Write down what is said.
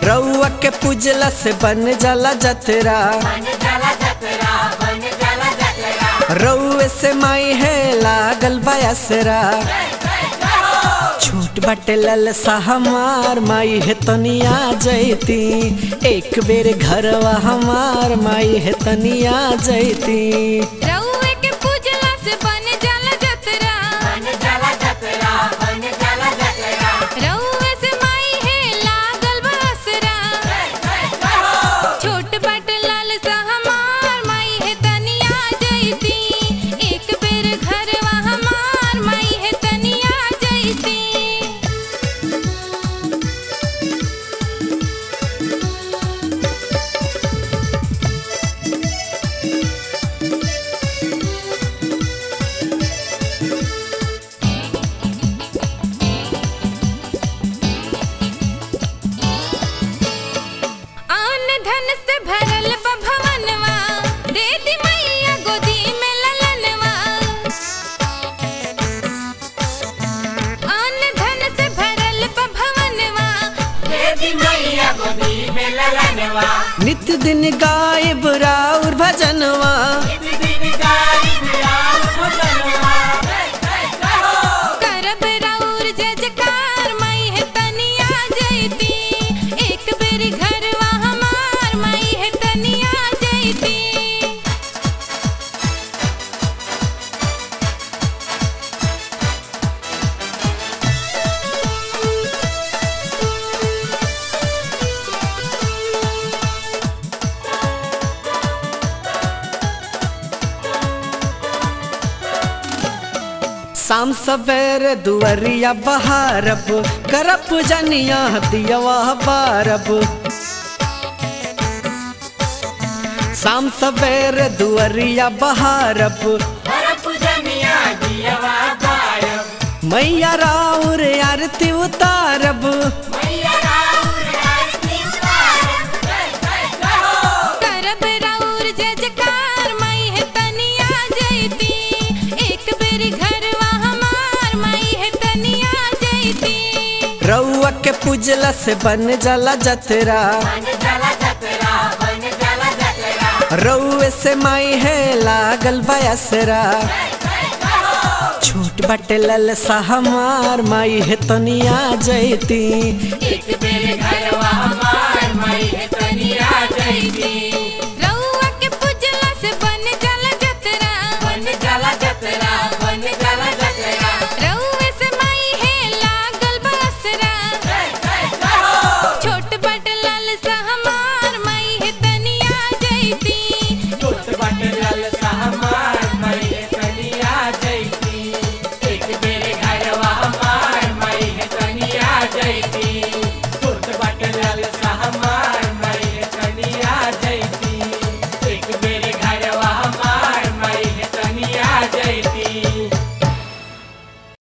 रउआ के पूजला से बन जाला जतरा रउए से माई है लागल बयासरा छूट बटे ललसा हमार माई है तनिया जैती एक बेर घरवा हमार माई है तनिया जैती रउए के पूजला से बन जाला जतरा रउए से माई है लागल बसरा छोट बट लाल सा हमार माई है तनिया जैती एक बेर घरवा हमार माई है तनिया जैती आन धन से भरल बा भवनवा दे दी मैया गोदी में ललनवा आन धन से भरल बा भवनवा नित्य दिन गायब राउर भजनवा करब राउर जजकार माई है तनिया जैती एक बेर घरवा हमार माई है तनिया जैती शाम सवेरे दुवरिया बहारब करप जनिया दियवा बारब शाम सवेरे दुवरिया बहारब मैया राउर आरती उतारब करब राउर जजकार माई है तनिया जैती एक बेर घरवा हमार माई है तनिया जैती रउआ के पूजला से बन जाला जतरा रउए से माई है लागल बयासरा छूट बटे ललसा हमार माई है तनिया जैती एक बेर घरवा हमार माई है तनिया जैती